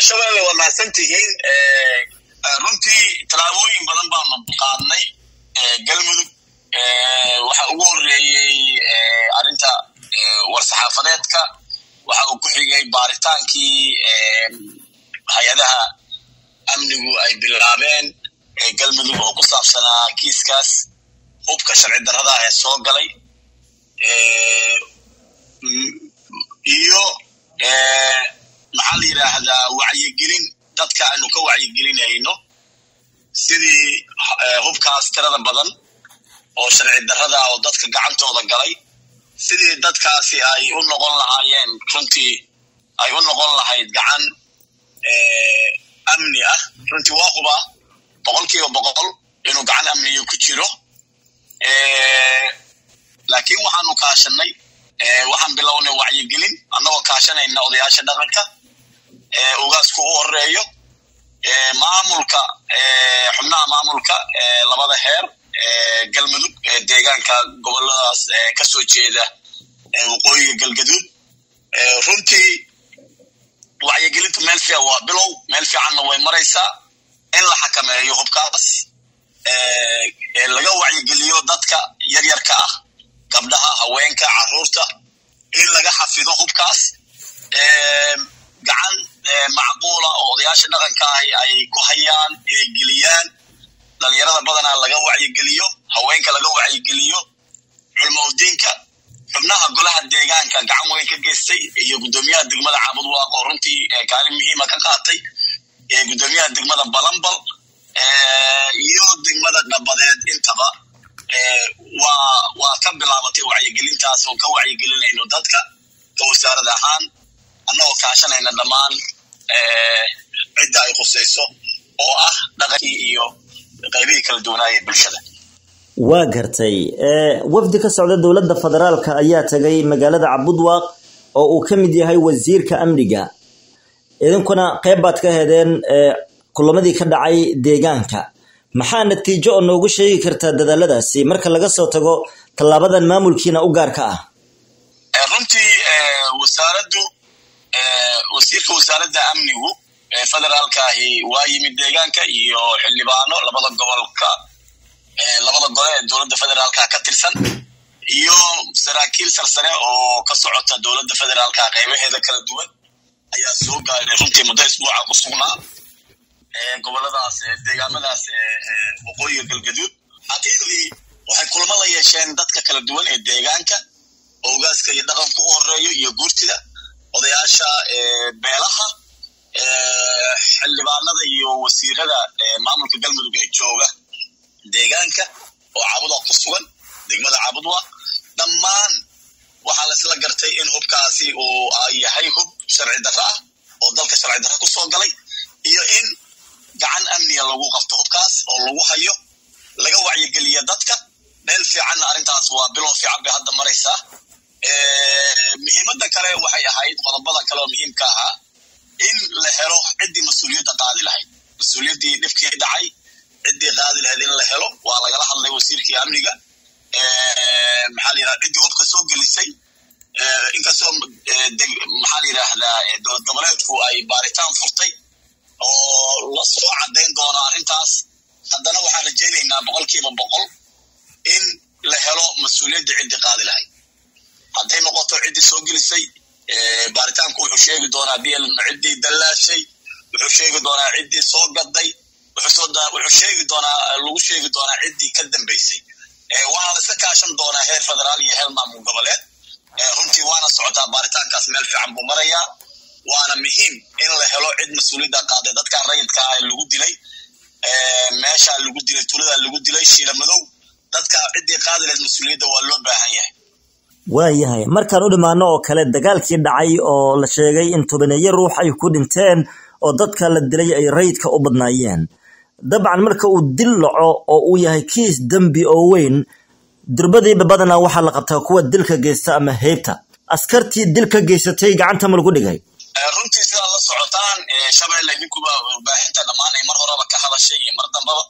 shabeelle waa mahadsan tihiin runtii tallaabooyin badan baanu qaadnay galmudug waxa ugu horeeyey arrinta war-saxaafadeedka waxa uu ku xigay baaritaankii hay-adaha amnigu ay bilaabeen galmudug oo ku saabsanaa kiiskaas hubka sharci darrada ee soo galay iyo maxaa la yidhaahdaa wacyigelin dadka aanu ka wacyigelinayno sidii hubkaas tirada badan oo sharci darrada oo dadka gacantooda galay sidii dadkaasi ay u noqon lahaayeen runtii ay u noqon lahayd gacan amni ah runtii waa huba boqol kiiba boqol inuu gacan amniyo ku jiro laakiin waxaanu kaashanay waxaan bilownay wacyigelin annagoo kaashanayna odayaasha dhaqanka ugaasku u horeeyo maamulka xubnaha maamulka labada heer galmudug deegaanka goboladaas ka soo jeeda waqooyiga galgaduud runtii wacyigelintu meel fiican waa bilow meel fiicanna way maraysaa in la xakameeyo hubkaas laga wacyigeliyo dadka yaryarka ah gabdhaha haweenka carruurta in laga xafido hubkaas gacan macquula oo odayaasha dhaqanka ahi ay ku hayaan inay geliyaan dhalinyarada badanaa laga wacyigeliyo haweenka laga wacyigeliyo culmaudiinka xubnaha golaha deegaanka gacan weyn ka geystay iyo guddoomiyaha degmada caabudwaaq oo runtii kaalin muhiima ka qaatay guddoomiyaha degmada balambal iyo degmada dhabadeed intaba waa ka bilaabatay wacyigelintaas oo ka wacyigelinayno dadka ka wasaarad ahaan annagoo kaashanayna dhammaan cidda ay khusayso oo ah dhaqankii iyo qaybihii kala duwanaaye bulshada waa gartay wafdi ka socda dowladda federaalka ayaa tagay magaalada cabudwaaq oo uu ka mid yahay wasiirka amniga idinkuna qayb baad ka hedeen kulamadii ka dhacay deegaanka maxaa natiijo oo noogu sheegi kartaa dadaaladaasi marka laga soo tago tallaabadan maamulkiina u gaarka ah runtii wasaaraddu wasiirka wasaaradda amnigu federaalkaahi waa yimid deegaanka iyo xildhibaano labada gobolka labada gole ee dowladda federaalka ka tirsan iyo saraakiil sarsare oo ka socota dowladda federaalka qaybaheeda kala duwan ayaa soo gaaray runtii muddo isbuuca ku sugnaa goboladaas deegaamadaas waqooyiga galgaduud xaqiiqdii waxay kulamo la yeesheen dadka kala duwan ee deegaanka oo ogaaska iyo dhaqanku u horeeyo iyo guurtida odayaasha beelaha xildhibaanada iyo wasiirada maamulka galmudug ee jooga deegaanka oo caabudwa ku sugan degmada caabudwa dhammaan waxaa la isla gartay in hubkaasi uu yahay hub sharci darro ah oo dalka sharci darro ku soo galay iyo in gacan amniga lagu qabto hubkaas oo lagu hayo laga wacyigeliya dadka meel fiicanna arrintaas waa bilow fiican bay hadda maraysaa muhiimadda kale waxay ahayd qodobada kale oo muhiimka ahaa in la helo ciddii mas-uuliyadda qaadi lahayd mas-uuliyaddii dhibkii dhacay ciddii qaadi lahayd in la helo waa lagala hadlay wasiirkii amniga maxaa la yidhahda ciddii hubka soo gelisay inkastoo maxaa la yidhaahdaa dowlad goboleedku ay baaritaan furtay oo la soo caddayn doono arrintaas haddana waxaan rajaynaynaa boqolkiiba boqol in la helo mas-uuliyadda ciddii qaadi lahayd hadday noqoto ciddii soo gelisay baaritaanku wuxuu sheegi doonaa bl ciddii dallaashay wuxuu sheegi doonaa ciddii soo gaday wuxuu sheegi doonaa lagu sheegi doonaa ciddii ka dambaysay waana la iska kaashan doonaa heer federaal iyo heer maamul goboleed runtii waana socotaa baaritaankaas meel fiican buu marayaa waana muhiim in la helo cid mas-uuliyadda qaaday dadkan rayidka ah lagu dilay meeshaa lagu dilay tuladaa lagu dilay shiila madow dadka ciddii qaadi lahayd mas-uuliyadda waa loo baahan yahay waayahay markaan u dhimaano oo kale dagaalkii dhacay oo la sheegay in tobaneeyo ruux ay ku dhinteen oo dadka la dilay ay rayidka u badnaayeen dabcan marka uu dil dhaco oo uu yahay kiis dembi oo weyn durbadiiba badanaa waxaa la qabtaa kuwa dilka geysta ama heybta askartii dilka geysatay gacanta ma lagu dhigay runtii sidaad la socotaan shabeelle idinkuba warbaahinta dhammaanay mar horeba ka hadashay iyo mar dambaba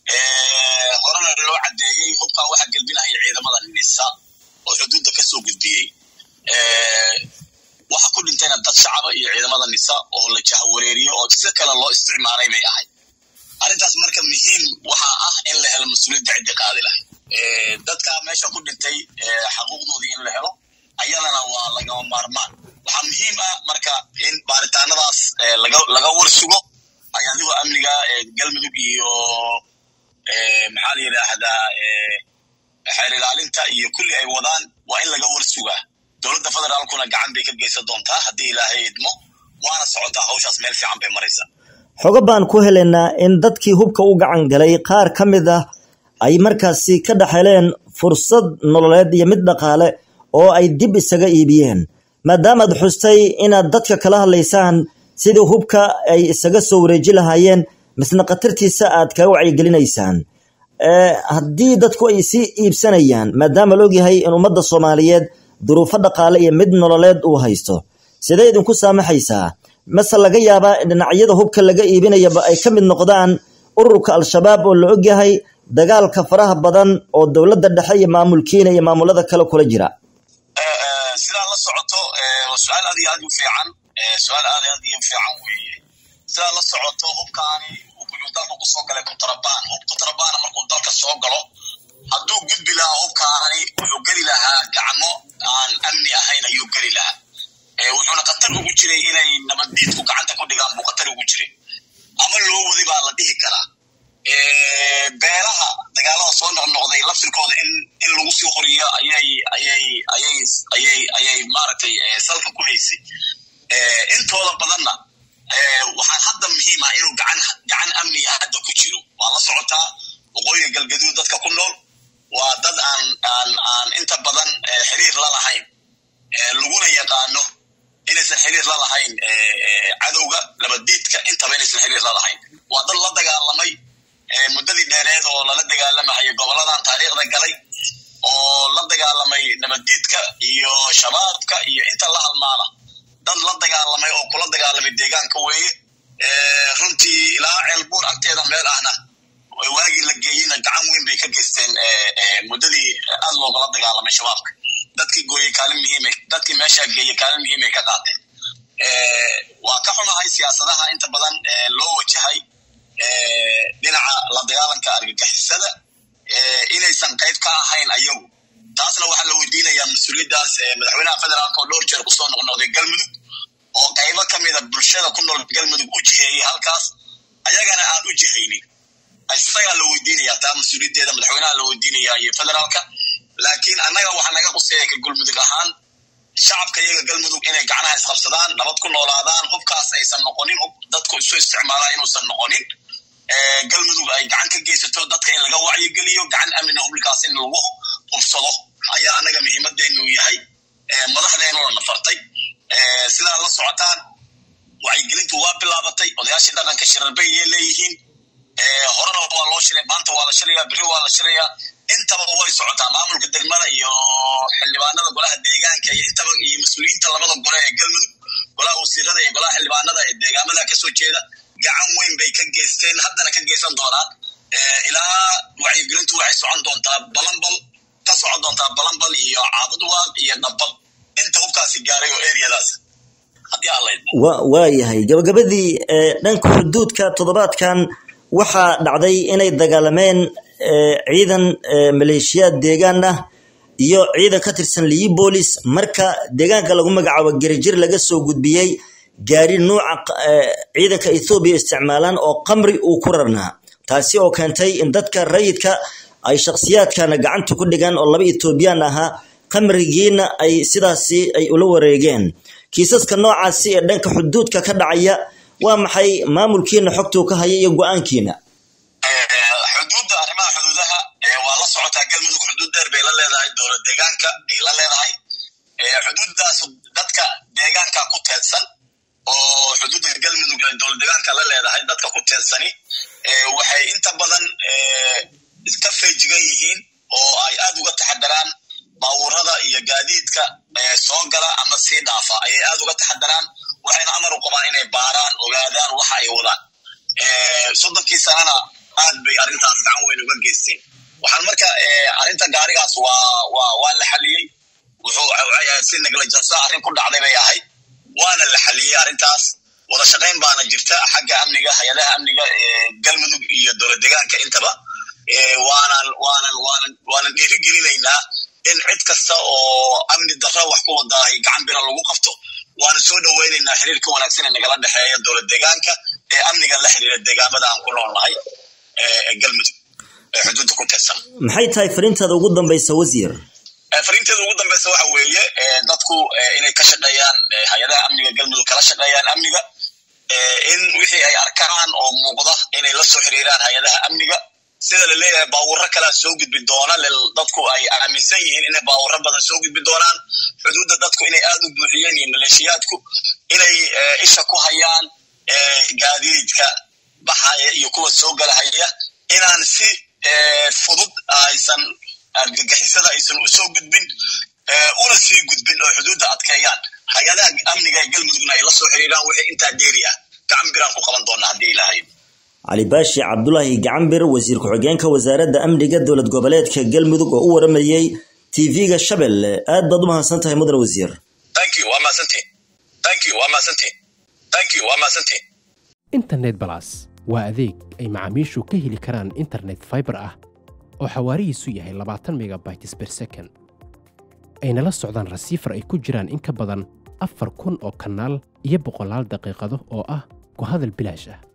horena loo caddeeyey hubkan waxaa gelbinaya ciidamada nisa oo xuduudda ka soo gudbiyey waxa ku dhintayna dad shacaba iyo ciidamada nisa oo la jahawareeriyo oo si kale loo isticmaalay bay ahayd arrintaas marka muhiim waxaa ah in la helo mas-uuliyadda ciddi qaadi lahayd dadka meesha ku dhintay xaquuqdoodii in la helo ayadana waa lagama maarmaan waxaa muhiim ah marka in baaritaanadaas laga warsugo ayadigoo amniga galmudug iyo maxaa la yidhaahdaa xeer ilaalinta iyo kulli ay wadaan waa in laga warsugaa dowladda federaalkuna gacan bay ka geysan doontaa haddii ilaahay idmo waana socotaa hawshaas meel fiican bay maraysaa xogo baan ku helaynaa in dadkii hubka u gacan galay qaar ka mid ah ay markaasi ka dhexeleen fursad nololeed iyo mid dhaqaale oo ay dib isaga iibiyeen maadaamaad xustay inaad dadka kala hadlaysaan sidii hubka ay isaga soo wareeji lahaayeen misna khatartiisa aad kaga wacyigelinaysaan haddii dadku ay sii iibsanayaan maadaama la ogyahay in ummadda soomaaliyeed duruufo dhaqaale iyo mid nololeed uu haysto sidee idinku saamaxaysaa mase laga yaabaa dhinacyada hubka laga iibinayaba ay ka mid noqdaan ururka al-shabaab oo la ogyahay dagaalka faraha badan oo dowladda dhexe iyo maamulkiina iyo maamulada kale kula jira sidaa la socoto su-aal aad iyo aad u fiican su-aal aad aad iyo fiican weeye sidaa la socoto hubkaani wuxuu dalka kusoo galay kutarabaan hub kutarabana markuu dalka soo galo hadduu gudbi lahaa hubkaani wuxuu geli lahaa gacmo aan amni ahayn ayuu geli lahaa wuxuuna khatar ugu jiray inay nabaddiidku gacanta ku dhigaan buu khatar ugu jiray ama loo wadi baa la dhihi karaa beelaha dagaalada soo noqnoqday laftirkooda in in lagu sii horiyo ayay ayay ayay ayay ayay maaragtay salka ku haysay intooda badanna waxaan hadda muhiim ah inuu gacan gacan amniga hadda ku jiro waa la socotaa waqooyiga galgaduud dadka ku nool waa dad aan aan aan inta badan xiriir la lahayn laguna yaqaano inaysan xiriir la lahayn cadowga labadiidka intaba inaysan xiriir la lahayn waa dad la dagaalamay muddadii dheereed oo lala dagaalamahayo goboladan taariikhda galay oo la dagaalamay nabaddiidka iyo shabaabka iyo inta la halmaala dad la dagaalamay oo kula dagaalamay deegaanka weeye runtii ilaa ceelbuur agteeda meel ahna waagii la geeyeyna gacan weyn bay ka geysteen muddadii aad loogala dagaalamay shabaabka dadkii gooyey kaalin muhiimay dadkii meeshaa geeyey kaalin muhiimay ka qaateen waa ka xumahay siyaasadaha inta badan loo wajahay dhinaca la dagaalanka argagixisada inaysan qayb ka ahayn ayagu taasna waxaa la weydiinayaa mas-uuliyaddaas madaxweynaha federaalka oo dhowr jeer kusoo noqnoqday galmudug oo qaybo ka mida bulshada ku nool galmudug u jiheeyey halkaas ayagana aan u jihaynin isagaa la weydiinaya taa mas-uuliyaddeeda madaxweynaha la weydiinaya iyo federaalka laakiin annaga waxaa naga quseeya ka galmudug ahaan shacabka iyaga galmudug inay gacnaha isqabsadaan nabad ku noolaadaan hubkaas aysan noqonin hub dadku isu isticmaalaa inuusan noqonin galmudug ay gacan ka geysato dadka in laga wacyigeliyo gacan amina hublikaas in lagu hubsado ayaa annaga muhiimadeenu yahay madaxdeenuna nafartay sidaa la socotaan wacyigelintu waa bilaabatay odayaashii dhaqanka shirarbeyay leeyihiin horena waa loo shilay maanta waa la shilaya biri waa la shilaya intaba way socotaa maamulka degmada iyo xildhibaanada golaha deegaanka iyo intaba iyo mas-uuliyiinta labada gole ee galmudug golaha wasiirada iyo golaha xildhibaanada ee deegaamada kasoo jeeda gacan weyn bay ka geysteen haddana ka geysan doonaan ilaa wacyigelintu waxay socon doontaa balanbal ka socon doontaa balanbal iyo caabudwaaq iyo dhabbal inta hubkaasi gaaray oo eriyadaas haddii alla waayahay gabagabadii dhanka xuduudka toddobaadkan waxaa dhacday inay dagaalameen ciidan maleeshiyaad deegaan ah iyo ciidan ka tirsan liibolis marka deegaanka lagu magacaabo gerjir laga soo gudbiyey gaari nuuca ciidanka ethoobiya isticmaalaan oo qamri uu ku rarnaa taasi oo keentay in dadka rayidka ay shakhsiyaadkana gacanta ku dhigaan oo laba etoobiyaan ahaa qamrigiina ay sidaasi ay ula wareegeen kiisaska noocaasi ee dhanka xuduudka ka dhacaya waa maxay maamulkiina xogtuu ka haya iyo go-aankiina xuduudda arrimaha xuduudaha waa la socotaa galmudug xuduud dheer bay la leedahay dowlad deegaanka ay la leedahay xuduuddaas dadka deegaanka ku teedsan oo xuduudda galmudug ay dowlad deegaanka la leedahay dadka ku teedsani waxay inta badan iska feejigan yihiin oo ay aad uga taxadaraan baabuurada iyo gaadiidka soo gala ama sii dhaafa ayay aad uga taxadaraan waxayna amar u qabaan inay baaraan ogaadaan waxa ay wadaan soddonkii sanana aad bay arrintaas gacan weyn uga geysteen waxaan marka arrinta gaarigaas waa waa waa la xaliyey wuxuu si neglajansa arrin ku dhacday bay ahayd waana la xaliyey arrintaas wada shaqayn baana jirta xagga amniga hay-adaha amniga galmudug iyo dowlad degaanka intaba waanan waanan waanan waanan dhiirigelinaynaa in cid kasta oo amni darro wax ku wadaahay gacan bira lagu qabto waana soo dhoweynaynaa xiriirka wanaagsan ee nagala dhexeeya dowlad degaanka ee amniga la xiriira deegaamada aan ku noolnahay ee galmudug ee xuduudda ku teedsan maxay tahay fariintaada ugu dambaysa wasiir fariinteeda ugu dambeysa waxa weeye dadku inay ka shaqeeyaan hay-adaha amniga galmudug kala shaqeeyaan amniga in wixii ay arkaan oo muuqda inay la soo xiriiraan hay-adaha amniga sida la leeyahay baawurro kalea soo gudbi doona dadku ay aaminsan yihiin inay baawurro badan soo gudbi doonaan xuduudda dadku inay aad u buuxiyeen iyo maleeshiyaadku inay isha ku hayaan gaadiidka baxaya iyo kuwa soo galahaya inaan si fudud aysan argagixisada aysan u soo gudbin una sii gudbin oo xuduudda adkeeyaan hay-adaha amniga ee galmudugna ay la soo xiriiraan wixii intaa dheeri ah gacan biraan ku qaban doonaa haddii ilaahay cali baashi cabdulaahi gacanbir wasiir ku-xigeenka wasaaradda amniga dowlad goboleedka galmudug oo u waramayey tv-ga shabeelle aad baad u mahadsan tahay mudan wasiir internet balas waa adeeg ay macaamiishu ka heli karaan internet faibar ah oo xawaarihiisu yahay labaatan megabytes ber second ayna la socdaan rasiifar ay ku jiraan in ka badan afar kun oo kanaal iyo boqolaal daqiiqado oo ah ku hadal bilaash ah